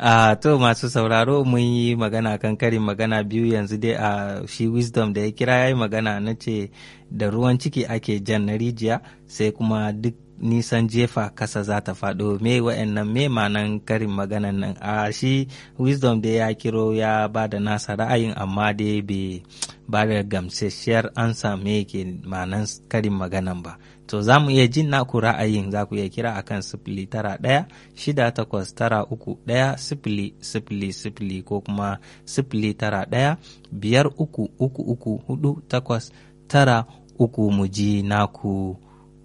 a to masu sauraro mun yi magana kan karin magana biyu yanzu dai a shi wisdom da ya kira ya yi magana na ce da ruwan ciki ake jan na rijiya sai kuma duk nisan jefa kasa za ta faɗo me wa'annan me manan karin maganan nan a shi wisdom da ya kiro ya ba da nasa ra'ayin amma dai bai ba da gamsasshiyar ansa me ke manan karin maganan ba to za mu iya jin naku ra'ayin za ku iya kira akan sifili tara ɗaya shida takwas tara uku ɗaya sifili sifili sifili ko kuma sifili tara ɗaya biyar uku uku uku hudu takwas tara uku mu ji naku